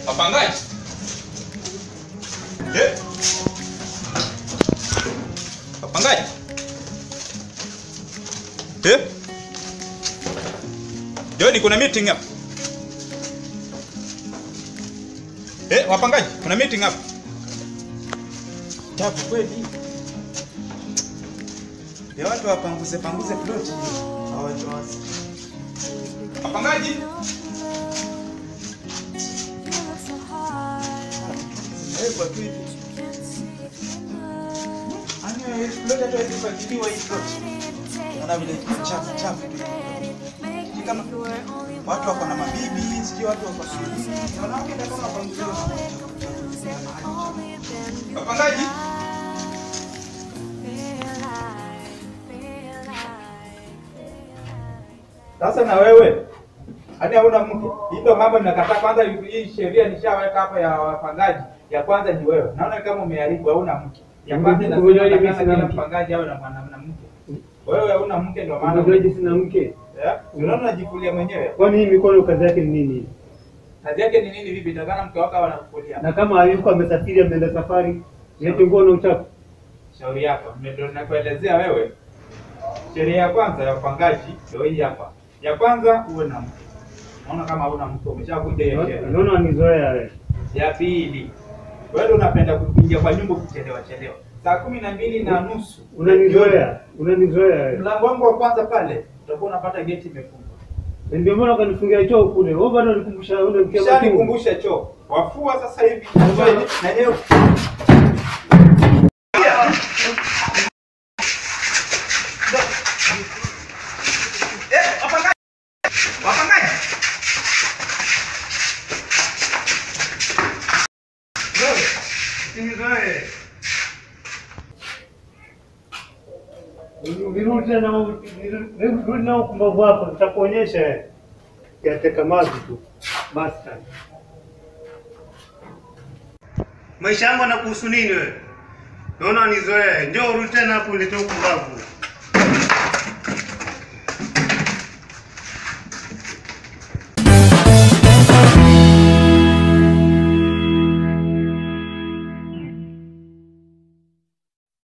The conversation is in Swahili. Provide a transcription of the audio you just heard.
Wapangaji. Eh? Wapangaji. Eh? Joni kuna meeting hapa. Eh, wapangaji, kuna meeting hapa. Tabu kweli. Ya watu wapanguze panguze plot. Hawajawasi. Wapangaji. Zimewekwa tu hivi. Ani plot hata haipangiliwa hii plot. Naona vile chafu chafu. Ni kama watu wako na mabibi, sijui watu wako na nini. Wanawake ndio kama wapanguziwa. Wapangaji. Sasa na wewe hadi hauna mke. Hii ndio mambo ninakataa. Kwanza hii sheria nishaweka hapa ya wapangaji. Ya kwanza ni wewe. Naona kama umeharibu, hauna mke. Ya kwanza inasema Umejuaje mimi kila sina mke? mpangaji awe na mwanamke. Wewe hauna mke ndio maana. Unajuaje sina mke? Eh? Unaona unajifulia mwenyewe. Kwani hii mikono kazi yake ni nini? Kazi yake ni nini vipi? Takana mke wako anakufulia. Na kama yuko amesafiri ameenda safari, yete nguo na uchafu. Shauri yako. Ndio nakuelezea wewe. Sheria ya kwanza ya upangaji ndio hii hapa. Ya kwanza uwe na mke. Unaona kama huna mke umeshavunja hiyo sheria. Unaona wanizoea wewe. Ya pili, wewe unapenda kuingia kwa nyumba kuchelewa chelewa. Saa kumi na mbili na nusu Unanizoea. Unanizoea wewe. mlango wangu wa kwanza pale utakuwa unapata geti imefungwa. Na Ndio maana ukanifungia choo kule. Wewe bado unikumbusha ule mke Kisha wako. nikumbusha choo. Wafua sasa hivi. Na leo Eh, wapangaji. Wapangaji. Wewe, Usinizoee. Nirudi tena nirudi na ukumbavu wako, nitakuonyesha wewe. Yateka maji tu. Basta. Maisha yangu yanakuhusu nini wewe? Naona nizoee. Njoo urudi tena hapo ulete ukumbavu.